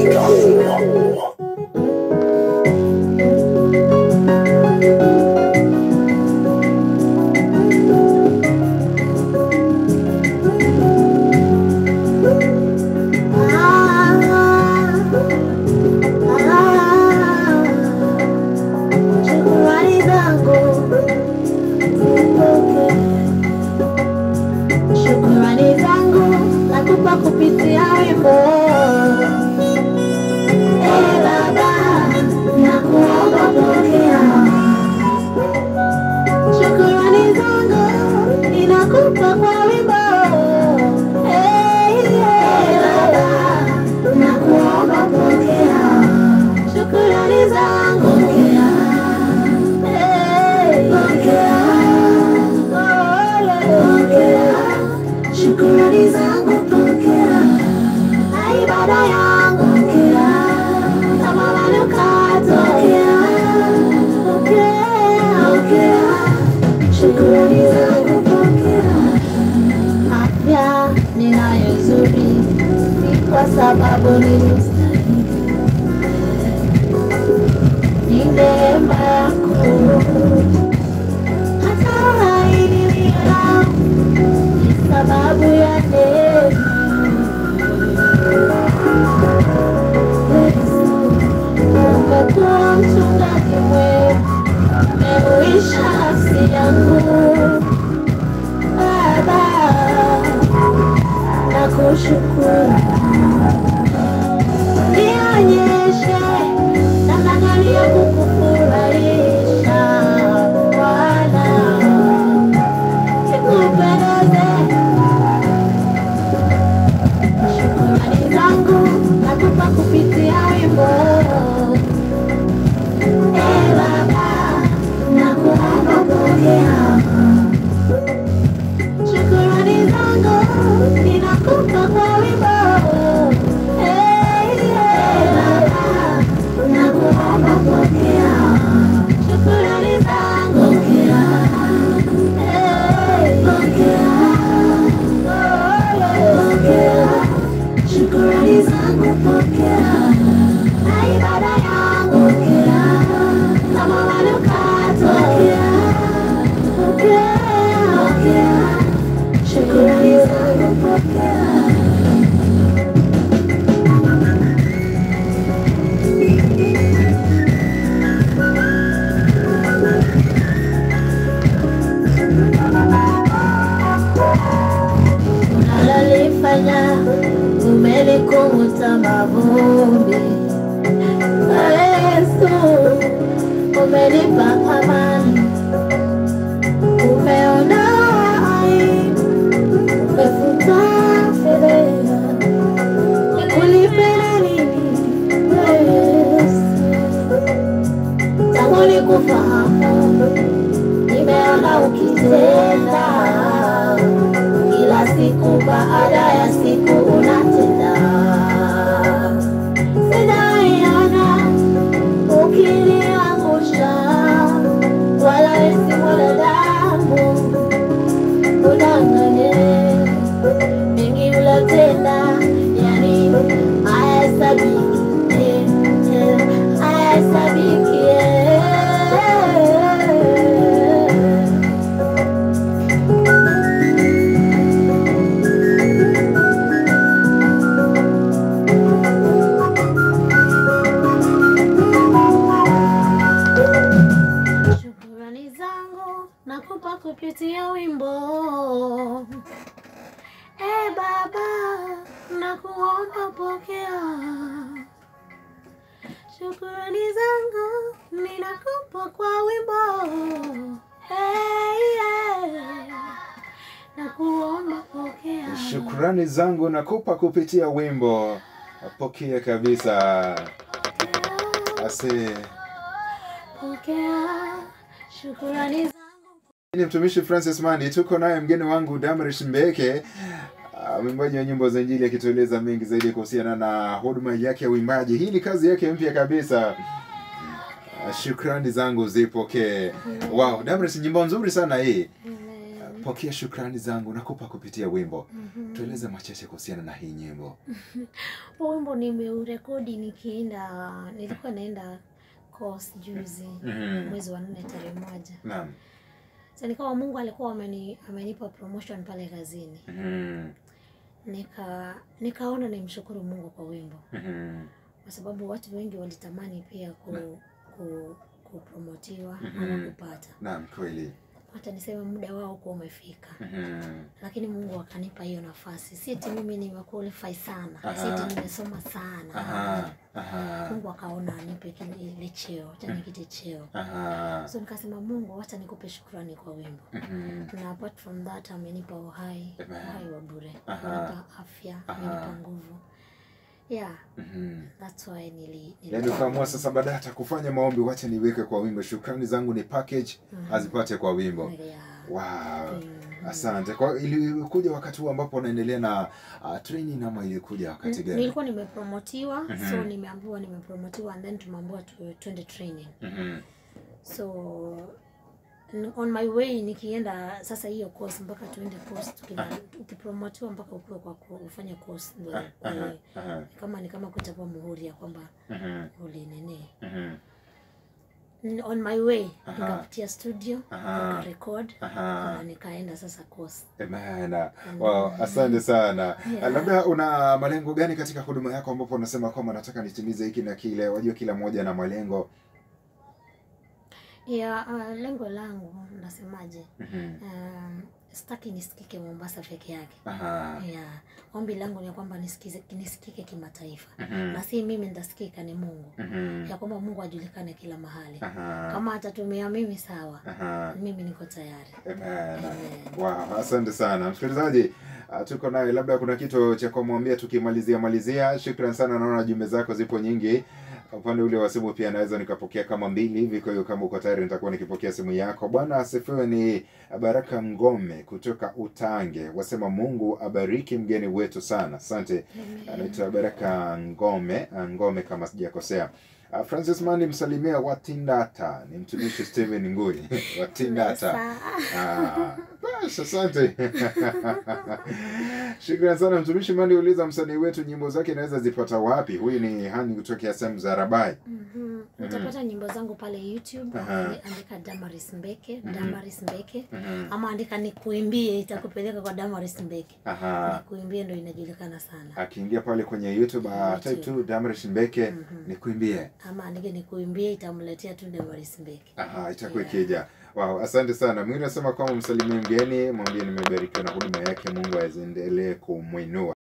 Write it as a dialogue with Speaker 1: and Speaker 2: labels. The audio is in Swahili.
Speaker 1: Shukrani zangu zipokee. Shukrani zangu nakupa kupitia wimbo. Ee Baba, nakuomba pokea. Shukrani zangu ninakupa kwa wimbo. Ee Baba, nakuomba pokea. Shukrani zangu pokea. Shukrani zangu pokea, na ibada yangu pokea, kama manukato pokea, pokea, pokea. Shukrani zangu pokea, afya ninayo nzuri ni kwa sababu nilistahili, ni neema yako hata uhai nilionao ni sababu ya neema. Yesu, umekuwa mchungaji mwema, umeuisha nafsi yangu Baba, nakushukuru. Nionyeshe namna gani ya kukufurahisha Bwana nikupendeze. Shukrani zangu nakupa kupitia wimbo. Ee Baba, nakuomba pokea. Shukrani zangu ninakupa kwa wimbo. Ee Baba, nakuomba pokea. Shukrani zangu pokea. Shukrani zangu pokea, na ibada yangu pokea, kama manukato pokea, pokea, pokea. Shukrani zangu pokea. unalolifanya umelikung'uta mavumbi. Yesu, umenipa amani, umeondoa aibu, umefuta fedheha. Nikulipe nini Yesu? Tangu nikufahamu nimeona ukitenda kila siku baada ya siku unatenda. Sijaiona ukiniangusha, wala si mwanadamu udanganye. Mengi ulotenda, yani hayahesabiki, eh, hayahesabiki, eh. Shukrani zangu nakupa kupitia wimbo. E Baba, nakuomba pokea. Shukrani zangu ninakupa kwa wimbo. Hey, yeah. Nakuomba pokea.
Speaker 2: Shukrani zangu nakupa kupitia wimbo. Pokea kabisa. Ase
Speaker 1: Pokea. Shukrani zangu
Speaker 2: ni mtumishi Francis Mandi, tuko naye mgeni wangu Damarish Mbeke, ah, mwimbaji wa nyimbo za Injili akitueleza mengi zaidi kuhusiana na huduma yake ya uimbaji. Hii ni kazi yake mpya kabisa. Ah, Shukrani zangu zipokee. Wow, Damarish, nyimbo nzuri sana hii. pokea shukrani zangu nakupa kupitia wimbo
Speaker 1: Mhm.
Speaker 2: tueleze machache kuhusiana na hii nyimbo
Speaker 1: Huu wimbo nimeurekodi nikienda, nilikuwa naenda course juzi
Speaker 2: Mhm.
Speaker 1: mwezi wa nne tarehe moja.
Speaker 2: naam
Speaker 1: Sasa nikawa Mungu alikuwa ameni, amenipa promotion pale kazini,
Speaker 2: Mhm.
Speaker 1: nika nikaona nimshukuru Mungu kwa wimbo,
Speaker 2: Mhm.
Speaker 1: kwa sababu watu wengi walitamani pia ku, ku kupromotiwa
Speaker 2: Mhm.
Speaker 1: ama kupata,
Speaker 2: naam kweli
Speaker 1: hata niseme muda wao kuwa umefika
Speaker 2: Mhm.
Speaker 1: lakini Mungu akanipa hiyo nafasi. Si eti mimi nimequalify sana, si
Speaker 2: Aha.
Speaker 1: eti nimesoma sana.
Speaker 2: Aha. Aha.
Speaker 1: Mungu akaona anipe kile ile cheo, acha nikite cheo.
Speaker 2: Aha.
Speaker 1: So nikasema Mungu, wacha nikupe shukrani kwa wimbo.
Speaker 2: Mhm.
Speaker 1: Na apart from that amenipa uhai,
Speaker 2: Amen.
Speaker 1: uhai wa bure.
Speaker 2: Aha.
Speaker 1: Amenipa afya,
Speaker 2: Aha.
Speaker 1: amenipa nguvu. Yeah,
Speaker 2: Mhm.
Speaker 1: that's why nili, nili
Speaker 2: yaani ukaamua sasa baada hata kufanya maombi wacha niweke kwa wimbo shukrani zangu ni package
Speaker 1: Mhm.
Speaker 2: azipate kwa wimbo
Speaker 1: Yeah.
Speaker 2: wow
Speaker 1: Mhm.
Speaker 2: asante kwa ilikuja wakati huu ambapo unaendelea na uh, training ama ilikuja wakati gani
Speaker 1: Nilikuwa nimepromotiwa,
Speaker 2: Mhm.
Speaker 1: so nimeambiwa nimepromotiwa and then tumeambiwa tu- twende training.
Speaker 2: Mhm.
Speaker 1: so n- on my way nikienda sasa hiyo course mpaka tuende course tukina- ukipromotiwa mpaka ukuwe kwa ku- ufanye course ndo
Speaker 2: Aha.
Speaker 1: eh,
Speaker 2: Aha.
Speaker 1: kama ni kama kuchapa muhuri ya kwamba
Speaker 2: Mhm.
Speaker 1: ulinini
Speaker 2: Mhm.
Speaker 1: N- on my way
Speaker 2: Aha.
Speaker 1: nikapitia studio
Speaker 2: Aha.
Speaker 1: nikarekod
Speaker 2: Aha.
Speaker 1: na nikaenda sasa course
Speaker 2: Amen. Wow, asante sana.
Speaker 1: Yeah.
Speaker 2: Labda una malengo gani katika huduma yako ambapo unasema kwamba nataka nitimize hiki na kile? Wajua kila mmoja na malengo.
Speaker 1: ya uh, lengo langu nasemaje
Speaker 2: Mhm.
Speaker 1: um, sitaki nisikike mombasa peke yake
Speaker 2: Aha.
Speaker 1: ya ombi langu ni kwamba nisikize, nisikike kimataifa
Speaker 2: Mhm.
Speaker 1: na si mimi nitasikika ni mungu
Speaker 2: Mhm.
Speaker 1: ya kwamba mungu ajulikane kila mahali
Speaker 2: Aha.
Speaker 1: kama atatumia mimi sawa
Speaker 2: Aha.
Speaker 1: mimi niko tayari
Speaker 2: Amen.
Speaker 1: Amen.
Speaker 2: Wow, asante sana msikilizaji. Uh, tuko naye, labda kuna kitu cha kumwambia tukimalizia malizia. Shukran sana, naona jumbe zako zipo nyingi. Upande ule wa simu pia naweza nikapokea kama mbili hivi, kwa hiyo kama uko tayari nitakuwa nikipokea simu yako. Bwana asifiwe. Ni Baraka Ngome kutoka Utange, wasema Mungu abariki mgeni wetu sana. Asante. Anaitwa Baraka Ngome, Ngome kama sijakosea. Uh, Francis Mani msalimia Watindata, ni mtumishi Steven Ngui Watindata.
Speaker 1: Mesa.
Speaker 2: Ah, basi asante. Shukrani sana mtumishi Mani. Uliza msanii wetu nyimbo zake naweza zipata wapi? Huyu ni Hani kutokea sehemu za Rabai.
Speaker 1: Mhm. utapata nyimbo zangu pale youtube
Speaker 2: Aha.
Speaker 1: andika damaris mbeke damaris mbeke
Speaker 2: Mhm.
Speaker 1: ama andika nikuimbie itakupeleka kwa damaris mbeke
Speaker 2: Aha.
Speaker 1: nikuimbie ndo inajulikana sana
Speaker 2: Akiingia pale kwenye YouTube uh, type tu Damrish Mbeke
Speaker 1: Mhm.
Speaker 2: nikuimbie.
Speaker 1: ama andike nikuimbie itamletea tu damaris mbeke
Speaker 2: Aha, itakuwa
Speaker 1: Yeah.
Speaker 2: ikija. Wow, asante sana. Mwingine anasema kwamba msalimie mgeni, mwambie nimebarikiwa na huduma yake, Mungu aendelee kumwinua.